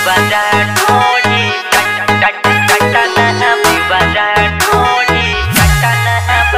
Vivaran Modi Tatana Vivaran Modi Tatana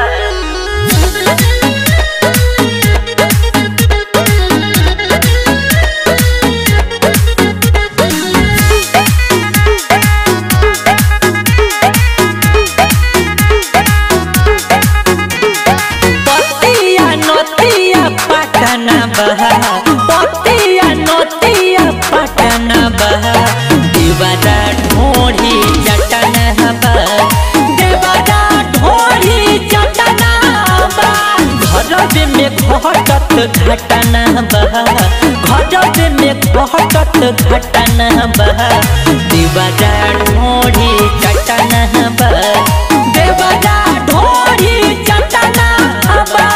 पतिया नतिया पटना बहा पतिया नतिया पटना बहा देवरा ढोढ़ी चटना बा देवरा ढोढ़ी चटना बा घर में घटत घटना बहा घर में घटत घटना बहा देवरा ढोढ़ी चटना बा देवरा ढोढ़ी चटना बा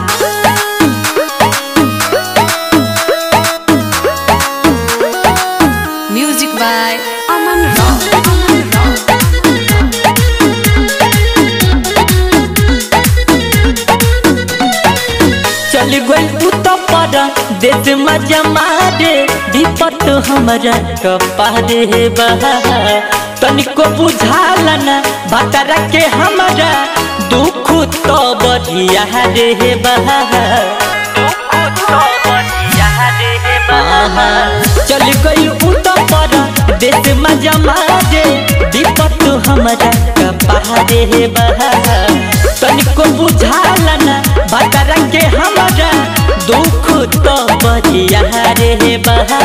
Music by Aman Rao. चल गई तू तो पर देश में जमा रे विपत हमरा कपारे बहा तनिको बुझाल न बतरा के हमरा दुख तो बढ़िया रे बहा आहा, चल गई उ तो पर देश में जमा रे विपत हमरा कपारे बहा तनिको बुझाल न बतरा के हमरा दुख तो बढ़िया रे बहा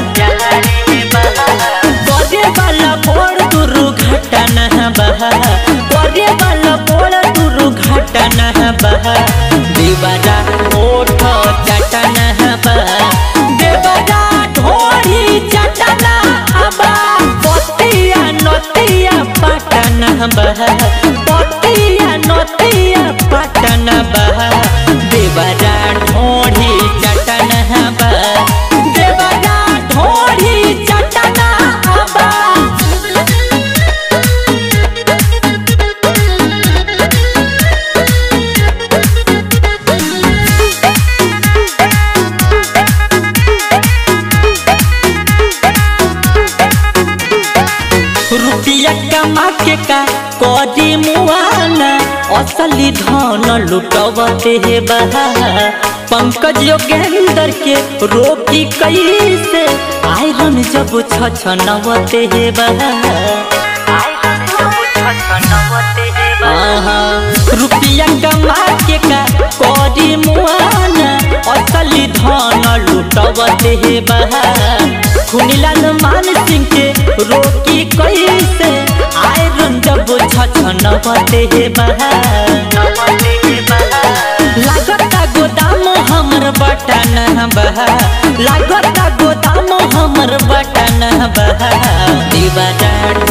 करे वाला बोल दुर्घटना बहा करे वाला बोल दुर्घटना बहा देवरा ओठ चटना बहा देवरा ढोरी चटना बा पतिया नतिया पटना बहा पतिया नतिया पटना बहा देवरा ढोरी चटना बा देवरा ढोरी चटना बा रुपया कमा के का करी मुआना असली धन लुटवते हे बहा पंकज योगेंद्र के रोकी कैसे आयरन जब छछनवते हे बहा आहा, रुपया कमा के का करी मुआना असली धन लुटवते हे बहा खुनीलाल मान सिंह के रोकी कैसे आयरन जब छछनवते हे बहा लागता गोदाम हमर बटन बहा लागता गोदाम हमर बटन बहा दीवारा